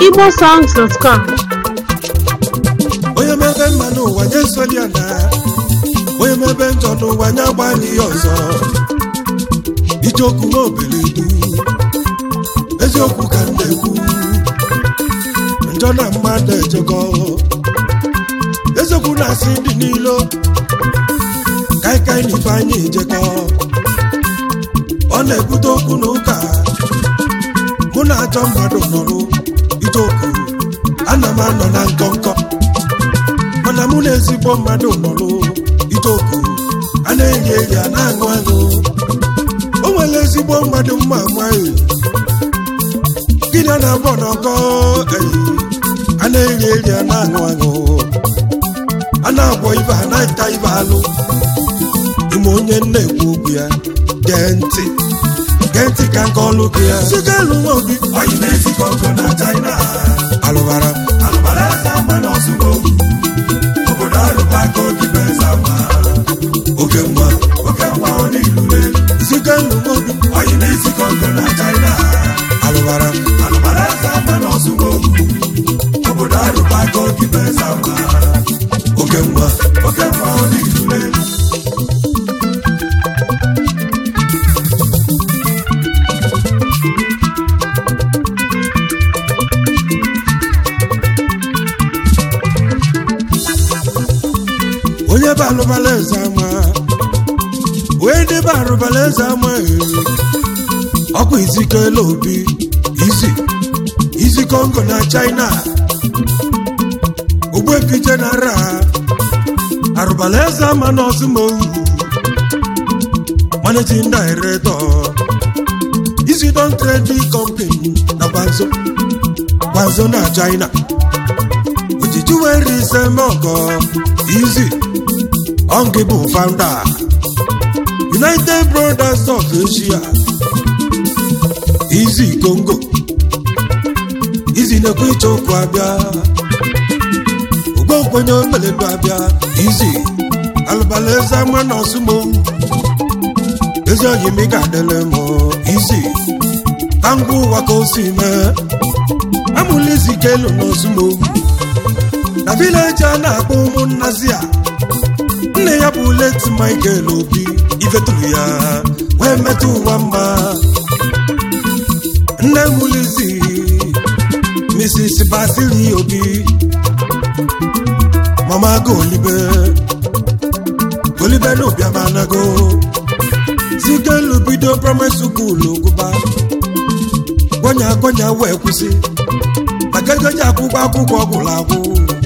igbosongs.com onye mebe mma n'ụwa nye nsoli ya na onye mebe njọ n'ụwa nye agbalị ihe ọzọ ijeokwu nwa obeledu eziokwu ka m na-ekwu njọ na mmadụ ejekọ eziokwu na-asị ndị niile kaikai na ifeanyị ejekọ ọ na-ebute okwu na ụka mụ na ajọ mmadụ nọrụ ijeokwu ana m anọ na nkọnkọ mana mụ na ezigbo mmadụ nọrụ itoku a na-eri eri a na-aṅụ aṅụ o nwere ezigbo mmadụ mma amaghị gịnị a na-abọ n'ọkọ eyi a na-eri eri a na-aṅụ aṅụ a na-agwọ ibe a na-ata ibe alụ ime onye na-ekwu okwu ya gee ntị gee ntị ka nke ọlụ gị ya site alụ nwa obi Oyi na-esikọ ọgụ na China alụbara alụbara eze ama na ọsụgo obodo arụbago dibe eze ama oke mma oke nwa ọ n'ilule site alụ nwa obi oyi na-esikọ ọgụ na China alụbara alụbara eze ama na ọsụgo obodo arụbago dibe eze ama oke mma oke nwa ọ n'ilule onye bụ alụbala eze ama onye debe arụbala eze ama ee. ọkwa izikela obi izi izi kongo na china ogbuefiche na ara arụbala eze ama na ọzụmohu managing director izi don trading company na gbanzo gbanzo na china ojiji were ise mọgọ izi ọngị bụ founder united brothers of asia izi congo izi na-ekwe ịchọ okwu abịa ogbonkwenye omeledu abịa izi alụbala eze ama na ọsụmohu ezi oyimi ga-adịle m izi ka ngwa ụwa ka o si mee amụla izi ka elu na ọsụmohu na vileji a na-akpọ ụmụnnazi a nne ya bụ leti michael obi ifeturu ya wee metụ ụwa mma nne mulizi mrs basili obi mama go olibe olibe na obiamanago zigelu bido praịmarị sukulu gụba gwanya gwanya wee kwụsị maka ego ji akwụkwọ akwụkwọ ọgwụrụ agwụ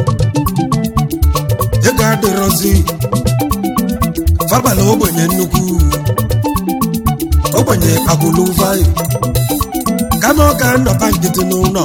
ego adịrọzi fabala ogbenye nnukwu ogbenye agbụlụ vai kama ọ ga-anọba nkịtị n'ụlọ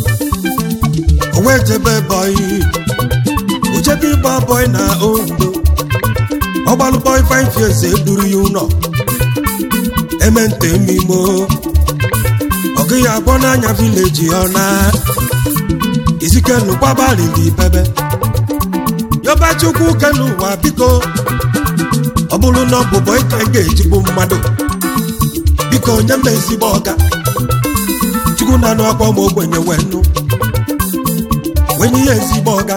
o wee jebe bọị ojebe ịgba bọị na ondo ọgbalụ bọị five years eduru ya ụlọ emente emimo ọ gịghị agbọ n'anya vileji ọ na izikelu gbabalili bebe yọba chukwu kelu ụwa biko ọ bụrụ na ọ bụ bọị ka ị ga-ejigbu mmadụ biko onye m ezigbo ọga chukwu na anụ akwa ma ogbenye wee nụ wenye ya ezigbo ọga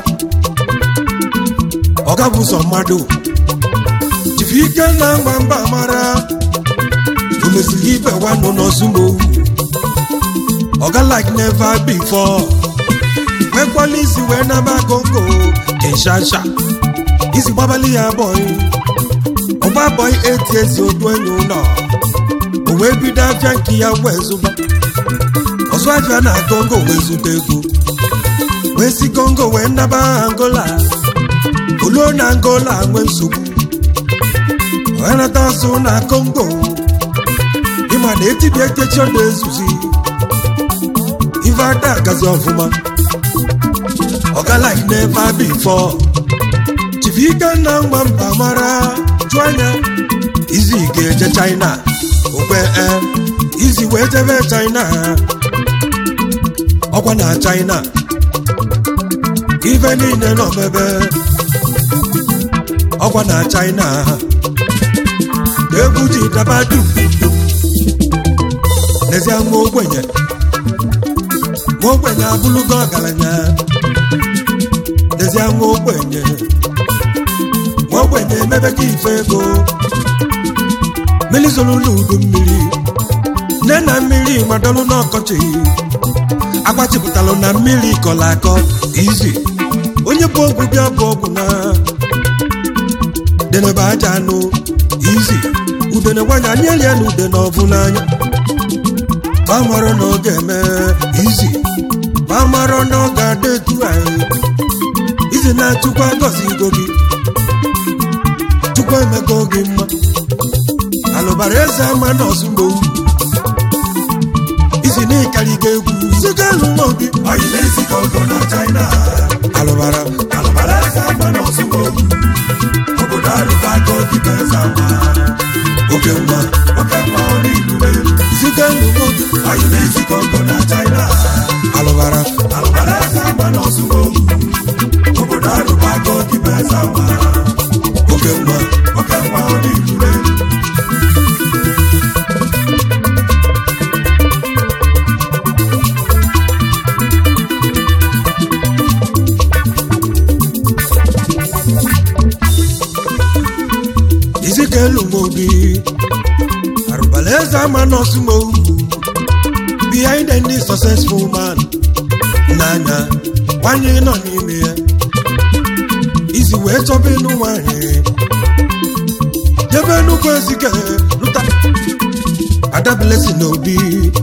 ọga bụ ụzọ mmadụ jifi ike na mgba mba mara o mesiri ibe wanụ n'ozumowu ọga like never before nwekwala isi wee naba kongo kinshasa isi gbabali ya bọị ọgba bọị eti ezi odu enyi ụlọ o wee bido afịa nke ya wee zụba ọzọ afịa na kongo wee zụta ego wee si kongo wee naba angola oluo na angola nwee nsogbu wee nata asụ na kongo ịma na etibi ekechi ọ na-ezuzi ife ada agazi ọfụma ọga like never before chifi ike na mgba mba mara jụ anya izi ga-eje china okwe e izi wee jebe china ọkwa na china ife niile nọ mebe ọkwa na china egwu ji daba dum n'ezie nwa ogbenye nwa ogbenye abụlụgo ọgaranya dezie nwa ogbenye nwa ogbenye emebe ka ife ego mmiri zoro n'udu mmiri nne na mmiri madọlụ n'ọkọchị agbachipụtalụ na mmiri kọrọ akọ izi onye bụ ọgwụ bịa bụ ọgwụ na denebe aja anụ izi udene nwanyị anyị elie na udene ọbụ n'anya bamara na ọ ga-eme izi bamara na ọ ga-adị etu anyị izi na-achụkwa gọzi igo gị chukwu emego gị mma alụbara eze ama na ọzụgbo izi na ịkarị ga egwu ziga alụ nwa obi Oyi na-esi Congo na China. alụbara Alụbara eze ama na Ozugbo. Obodo arụbago dịka eze ama. oke mma Oke mma ọ n'ilule. ziga alụ nwa obi Oyi na-esi Congo na China. alụbara Alụbara eze ama na Ozugbo. Obodo arụbago dịka eze ama. oke mma Oke mma ọ n'ilule. izi ka elu nwa obi arụbara eze ama nọọsụ ma owu behind any successful man n'anya nwanyị nọ n'ime ya izi wee chọba ịnụ nwanyị jebe nnukwu ezike lụta adabilesi n'obi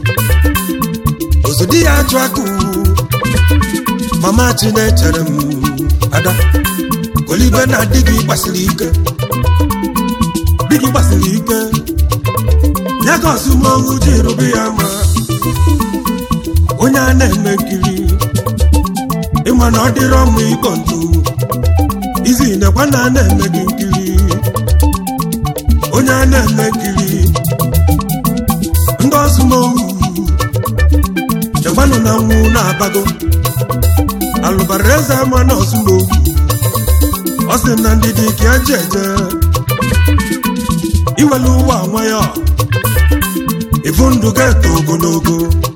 ozodi ya achụ akụ mama chinechere m ada kolibe na di gị gbasiri ike di gị gbasiri ike ya ka ọsụmohu ji rụbe ya ma onye a na-eme nkiri ịma na ọ dịrọ mma ịkọ ntu izi nekwa na a na-eme gị nkiri onye a na-eme nkiri ndị ọsụmohu chekwanụ na nwụ na-abago alụbara eze ama na ọsụmohu ọ sị na ndidi ka ya ji eje iwelu ụwa nwayọ ifu ndụ ga-eto ogologo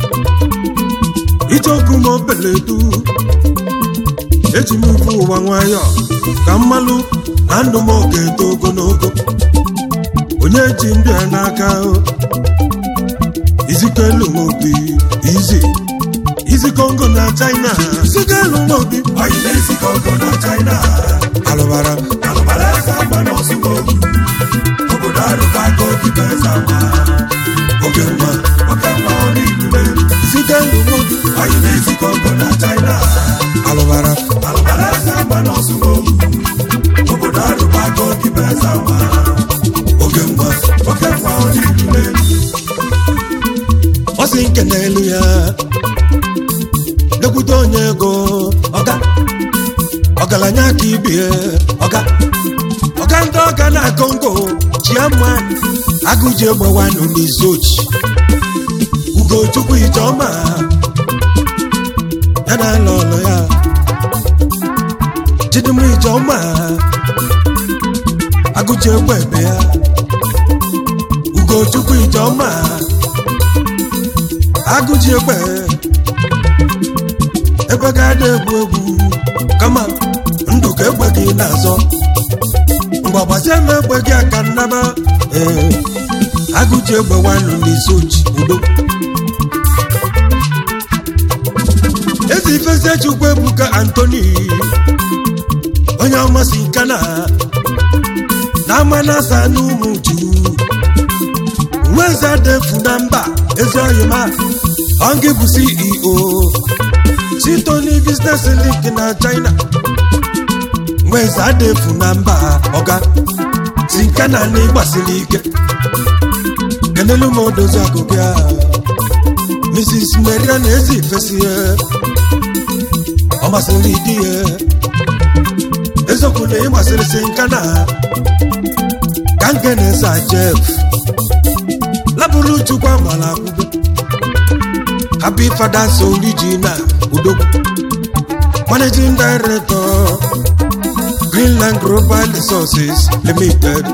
icheoku ma obeledu eji m ifu ụwa nwayọ ka mmalụ na ndụ m oge eto ogologo onye ji ndụ ya n'aka izikelu obi izi izi kongo na china izikelu obi Oyi na-esi Congo na China. alụbara Alụbara eze ama na Ozugbo. Obodo arụbago dịka eze ama. oge mma Oke mma ọ n'ilule. izikelu obi Oyi na-esi Congo na China. alụbara Alụbara eze ama na Ozugbo. Obodo arụbago dịka eze ama. oge mma Oke mma ọ n'ilule. ọ sị nke n'elu ya lekwute onye ego ọga ọgaranya ka ibie ọga ọga ndị ọga na kongo chiama agụji egbewanụ n'izochi ugochukwu ijeọma ya na ala ọlụ ya chidum ijeọma agụji egbe ebe ya ugochukwu ijeọma agụji egbe ebe ga-ada egwu egwu kama ndụ ka egbe gị na-azọ mgbe gbazie m egbe gị aka nnaba ee agụji egbe nwanụ n'isi oji udo ezi ifezie chukwu ebuka antoni onye ọmasị nke na na ama na asa n'ụmụ ju nweze defu na mba ezi oyima ọngị bụ ceo chitoni business link na china nweze adefu na mba ọga si nke na na ịgbasiri ike kenelu m odozi akụkụ ya mrs maria na ezi ifesi ya ọ masịrị di ya eziokwu na ịmasịrị si nka na ka nke na-esa jef labụrụ chukwu amala akwụkwọ happy fathers original udogwu managing director greenland global resources limited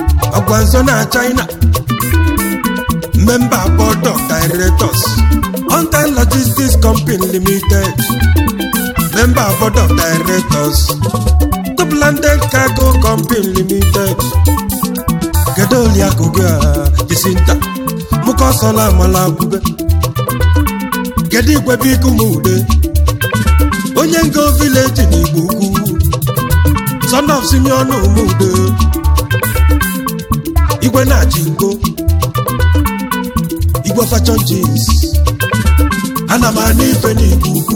ọgwanzo na china member board of directors Hunter Logistics Company Limited, member board of directors, Toplanded Cargo Company Limited, kedu oliakụ gị a Jacinta mụkọsọla amala akwube kedu igwe biko m ude onye ngo vileji na igbo ukwu son of simeon umude igwe na-achị ngo igwe fashion jeans ana m ana ife n'igbo ukwu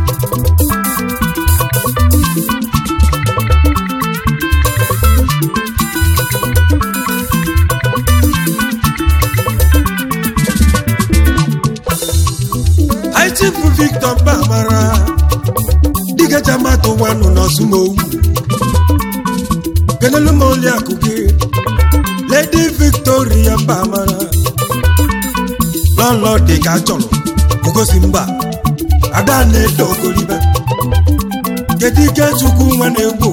Chief Victor Bamara dịka jamato wanụ n'ọsụmowu kenelu m oli akụ gị Lady Victoria Bamara lọlọ dị ka chọrọ ngosi mba ada na-edo ogoribe kedu ike chukwu nwa na-egwu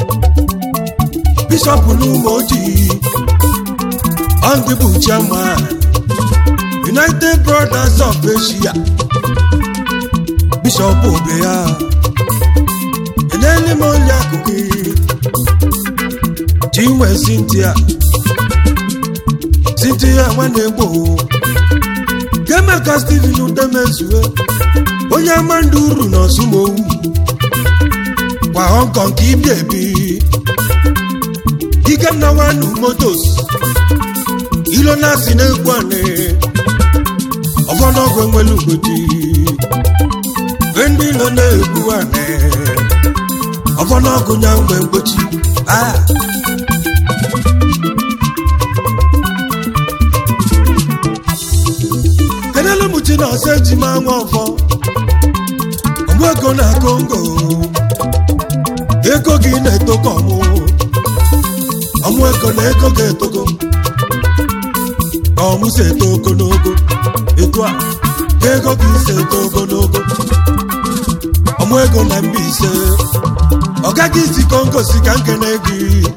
bishọp n'ụmụ ojii ọndị bụ chairman United Brothers of Asia bishọp obe ya enele m onye akụkụ chinwe Cynthia Cynthia nwanne gboo kemeka Stephen udemezue onye ama ndị uru na ọsụmowu kwa Hong Kong ka ibi ebi ikenna wanu motos ilo na-asị na-egwu anị ọfọdụọgwụ enwere ugodi ndị ilo na-egwu anị ọfọdụọgwụ nya mgbe mgbochi ah kenelu mụchi na ọsọ eji ma nwa ọfọ ọmụ ego na kongo ego gị na-etoko ọmụ ọmụ ego na ego ga-etogo ọmụ si eto ogologo etu a ka ego gị si eto ogologo ọmụ ego na Mbaise ọ gaghị isi kongo si ka nkene gị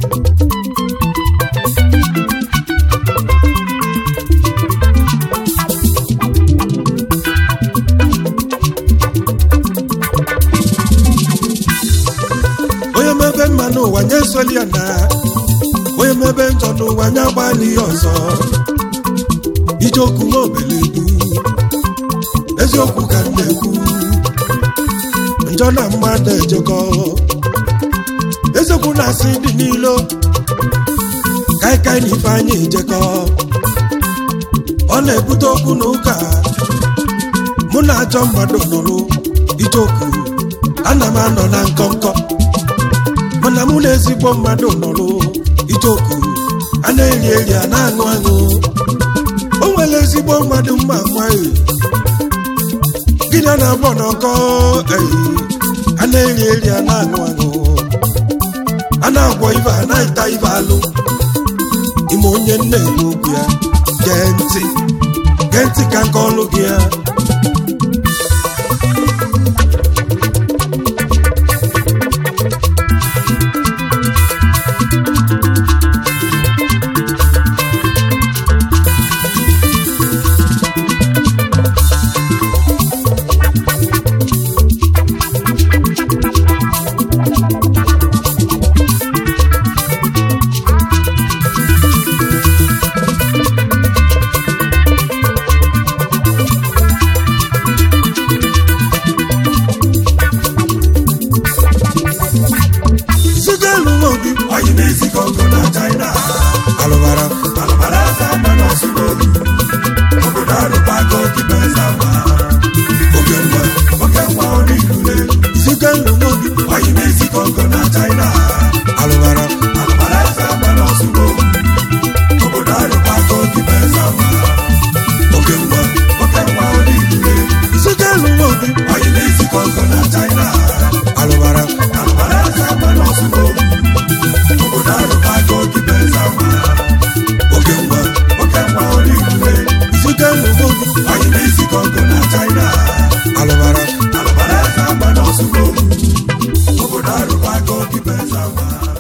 onye mebe mma n'ụwa nye soli ya na onye mebe njọ n'ụwa nye agbalị ya ọzọ ije okwu nwa obeledu eziokwu ka m na-ekwu njọ na mmadụ ejekọ eziokwu na-asị dị n'ilo kaikai na ifeanyị ejekọ ọ na-ebute okwu na ụka mụ na ajọ mmadụ nọrụ ije okwu ana m anọ na nkọnkọ mana mụ na ezigbo mmadụ nọrụ ije okwu a na-eri eri a na-aṅụ aṅụ o nwere ezigbo mmadụ mma nwaanyị gịnị a na-agbọ n'ọkọ eyi a na-eri eri a na-aṅụ aṅụ a na-agwọ ibe a na-eta ibe alụ ime onye nna ekwu okwu ya gee ntị gee ntị ka nke ọlụ gị ya Zigelu obi Oyi na-esi Kongo na China. alụbara Alụbara eze ama n'Ọsụmogu. Obodo arụbago dịbe eze ama. Oge nwa, oge nwa ọ n'ilule. Zigelu obi Oyi na-esi Kongo na China. alụbara Alụbara eze ama n'Ọsụmogu. Obodo arụbago dịbe eze ama. Oge nwa, oge nwa ọ n'ilule. Zigelu obi Oyi na-esi Kongo na China. alụbara Alụbara eze ama n'Ọsụmogu. Obodo arụbago dịbe eze ama. Oge nwa, oge nwa ọ n'ilule. Zigelu obi Anyị na-esi Kongo na China. alụbara Alụbara eze ama n'Ọsụmogu. Obodo arụbago dịbe eze ama.